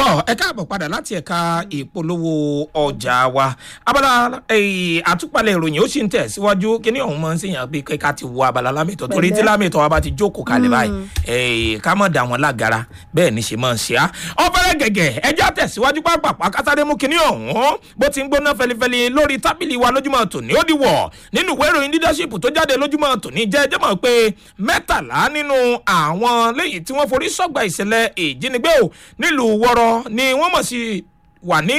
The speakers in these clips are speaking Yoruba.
tọ́ ẹ káàbọ̀ padà láti ẹ̀ka ìpolówó ọjà wa abala eh, àtúpalẹ̀ ìròyìn ó sì ń tẹ̀ síwájú kíní ọ̀hún máa ń sèyàn pé ká ti wo abala lámìtọ́ torí tí lámìtọ́ wa bá ti jókòó kalẹ̀ báyìí eh, ká mọ̀ dà wọ́n lágara bẹ́ẹ̀ ni ṣe máa ń ṣe á. ọ̀fẹ́rẹ́ gẹ̀gẹ̀ ẹjọ́ tẹ̀síwájú pápápá kátàdé mú kíní ọ̀hún bó ti ń gbóná fẹlifẹli lórí tábìlì wa lójúmọ́ tòní ó di wọ̀ nínú ìwé ìròyìn leadership tó jáde lójúmọ́ tòní jẹ́ ẹjẹ́ mọ̀ pé mẹ́tàlá nínú àwọn léyìí tí wọ́n forí sọ́gbà ìṣẹ̀lẹ̀ ìjínigbé ò nílùú wọ́rọ́ ni wọ́n mọ̀ sí wà ní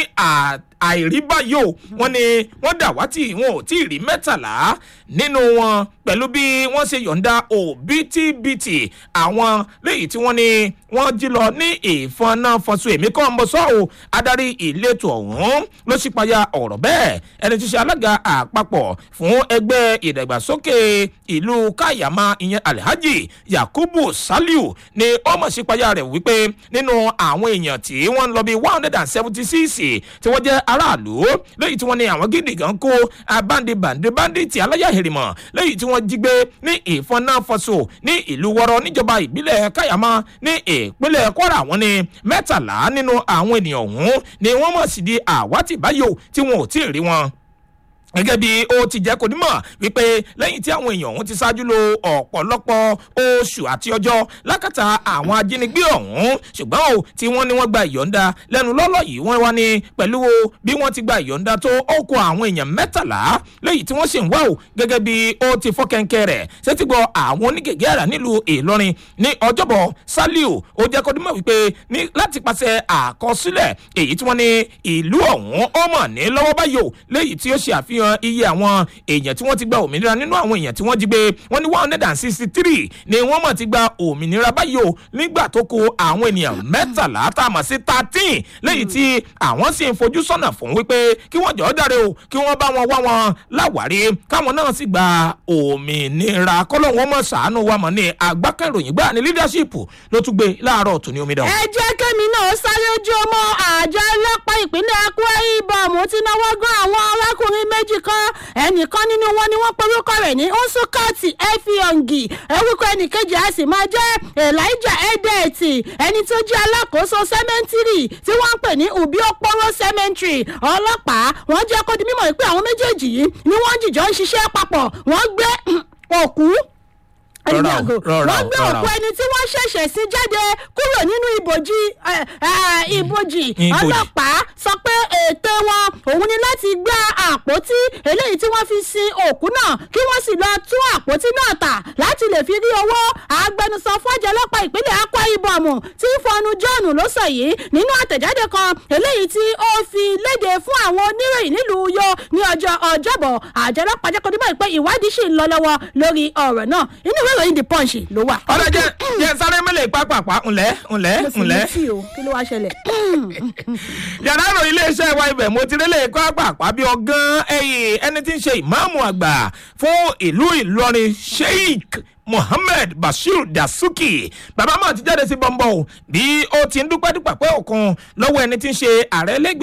àìrí báyìí o wọ́n ní wọ́n dàwátì wọn ò tí ì rí mẹ́tàlá nínú wọn pẹ̀lú bí wọ́n ṣe yọ̀ǹda òbítíbitì àwọn léyìí tí wọ́n ní wọ́n jí lọ ní ìfọ̀nàfọ̀sù èmi kọ́ ń bọ̀ sọ́ o adarí ìletò ọ̀hún ló ṣípayá ọ̀rọ̀ bẹ́ẹ̀ ẹni tí ṣe alága àpapọ̀ fún ẹgbẹ́ ìdàgbàsókè ìlú káyàmá ìyẹn alhaji yakubu saliu ni ó mọ̀ ṣípayá rẹ̀ wípé nínú àwọn èèyàn tí wọ́n ń lọ bí one hundred and seventy six tí wọ́n jẹ́ aráàlú lẹ́yìn tí wọ́n ní àwọn gidi gan kó abáǹdì bàǹdì bàǹdì tí aláyà hèrìmọ̀ lẹ́yìn tí wọ́n jí gbé ní ìfọ̀nàfọ̀sù ní ìlú wọ́rọ́ níjọba ìbílẹ̀ káyàmá ní ìpínlẹ̀ kwara wọn ni mẹ́tàlá nínú àwọn ènìyàn ọ̀hún ni wọ́n mọ̀ sí di àwátì báyò tí wọn ò tí ì rí wọn gẹ́gẹ́ bí ó ti jẹ́ kó nímọ̀ wípé lẹ́yìn tí àwọn èèyàn ọ̀hún ti ṣáájú lo ọ̀pọ̀lọpọ̀ oṣù àti ọjọ́ lákàtà àwọn ajínigbé ọ̀hún ṣùgbọ́n o tí wọ́n ní wọ́n gba ìyọ̀ǹda lẹ́nu lọ́lọ́ yìí wọ́n wá ní pẹ̀lú o bí wọ́n ti gba ìyọ̀ǹda tó ó kó àwọn èèyàn mẹ́tàlá lẹ́yìn tí wọ́n sì ń wá o gẹ́gẹ́ bí ó ti fọ́ kẹ́ńkẹ́ rẹ̀ ṣètì gbọ́ àwọn onígègé àrà nílùú ìlọrin ní ọjọ́bọ̀ saliu ó jẹ́ kó nímọ̀ wípé ní láti pàṣẹ àkọsílẹ̀ èyí tí wọ́n ní ìlú ọ̀hún ó mọ̀ ní lọ́wọ́ báyò lẹ́yìn tí ó ṣe àfihàn àfihàn iye àwọn èèyàn tí wọ́n ti gba òmìnira nínú àwọn èèyàn tí wọ́n jí gbé wọ́n ní one hundred and sixty three ni wọ́n mọ̀ ti gba òmìnira báyìí o nígbà tó kó àwọn ènìyàn mẹ́tàlá tá a mọ̀ sí thirteen lẹ́yìn tí àwọn sì ń fojú sọ́nà fún wípé kí wọ́n jọ̀ọ́ dáre o kí wọ́n bá wọn wá wọn láwárí káwọn náà sì gba òmìnira kọ́lọ́hún mọ̀ sàánú wa mọ̀ ní agbákẹ́ròyìn gbà ní leadership ló tún gbé láàárọ̀ tó ní omidan. ẹ jẹ́ kémi náà sáré ojú ọmọ àjọ ọlọ́pàá ìpínlẹ̀ akwa ibom ti náwó gan àwọn arákùnrin méjì kan ẹnìkan nínú wọn ni wọ́n porúkọ rẹ̀ ní nsukati efiongi orúkọ ẹnìkejì a sì máa jẹ́ elijah edeti ẹni tó jẹ́ alákòóso sẹ́mẹ́ntìrì tí wọ́n ń pè ní ubi okporo cemetery ọlọ́pàá wọ́n jẹ́ kó di mímọ̀ pé àwọn méjèèjì yìí ni wọ́n jìjọ ń ṣiṣẹ́ papọ̀ wọ́n gbé òkú rọra o rọra wọ́n o gbé rọra òkú o. ẹni tí wọ́n ṣẹ̀ṣẹ̀ sí jáde kúrò nínú ibojì eh, eh, ibojì Ibojì. ọlọ́pàá sọ pé ète wọn òun ni láti gbá àpótí eléyìí tí wọ́n fi sin òkú náà kí wọ́n sì lọ tún àpótí náà tà láti lè fi rí owó agbẹnusọ fọ́jà ọlọ́pàá ìpínlẹ̀ akwa ibom tí fọnù john ló sọ yìí nínú àtẹ̀jáde kan eléyìí tí ó fi léde fún àwọn oníròyìn nílùú uyo ní ọjọ́ ọjọ́bọ̀ àjọ ọlọ́pàá jẹ́ kó dímọ̀ pé ìwádìí sì ń lọ lọ́wọ́ lórí ọ̀rọ̀ náà inú ìwé ìròyìn the punch ló wà. ọ̀rọ̀ jẹ́ jẹ́ sáré mẹ́lẹ̀ pápápá ńlẹ̀ ńlẹ̀ mo sì ńlẹ̀. létí o kí ló wá ṣẹlẹ̀. yàrá ìròyìn iléeṣẹ́ wa ibẹ̀ mo ti rélé pápápá bí ọgán ẹ̀yìn ẹni tí ń ṣe ìmáàmù àgbà fún ìlú ìlọrin sheikh mohammed bashir dasuki bàbá máa ti jáde sí bọ́ńbọ́ o bí ó ti ń dúpẹ́ dúpẹ́ pé òkun lọ́wọ́ ẹni tí ń ṣe ààrẹ lẹ́gbẹ̀ẹ́